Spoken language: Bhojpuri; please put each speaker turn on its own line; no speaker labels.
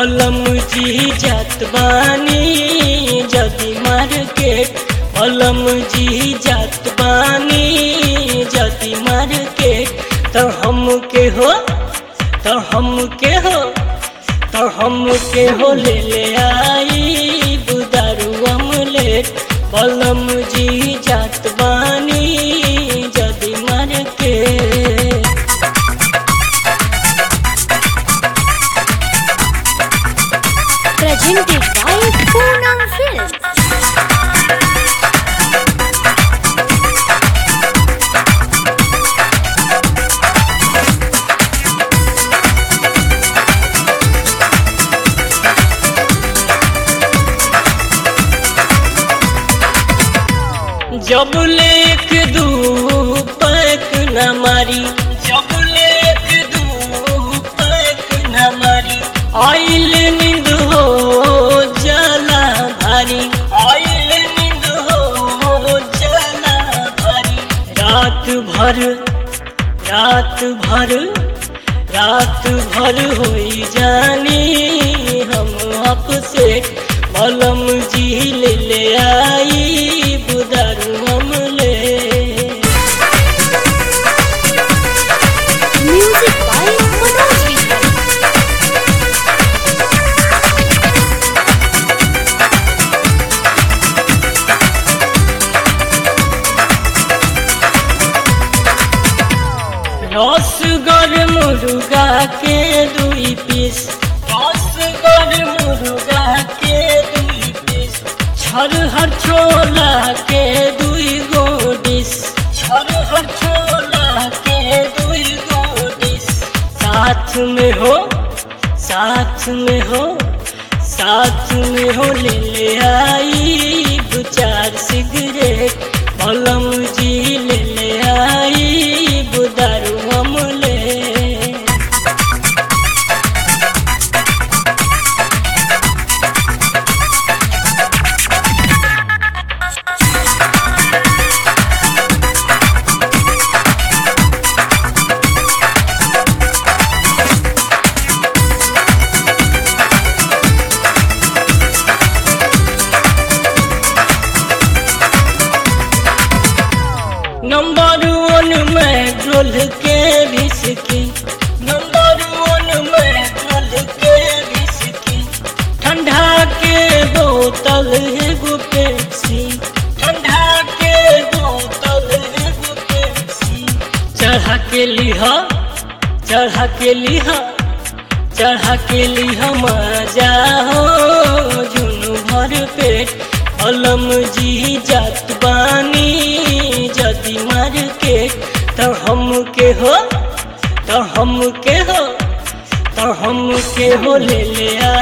बलम जी जात बानी जदी मार्केट बलम जी जात बानी जदी मार्केट तो हम के हो तो हम के हो तो हम के हो ले ले आई बुदारू अमलेट बलम जी जात बानी जदी market
Presented by Poonam Films.
जब लेक दू पैक न मारी जब लेक दू पैक न मारी आइल नींद हो जला भारी आइल नींद हो जला भारी रात भर रात भर रात भर होई जानी हम आपसे मलम जी ले ले आई बुदारू हम ले
Music by Manoj Vishal.
रसगर मुर्गा के दुई पीस रसगर मुर्गा के दुई पीस छरहर छोला के दुई गो डिस छरहर छोला के दुई गो डिस साथ में हो साथ में हो साथ में हो ले ले आई दो चार सिगरेट बलम जी ले ले आई बुदारू हम ले नंबर वन में ढोल के विस्की नंबर वन में ढोल के विस्की ठंडा के बोतल है गो पेप्सी ठंडा के बोतल है गो पेप्सी चढ़ा के लिहा चढ़ा के लिहा चढ़ा के लिहा मजा हो जुनू भर पेट अलम जी जात बानी जदी मार्केट तो हम के हो तो हम के हो तो हम के हो ले ले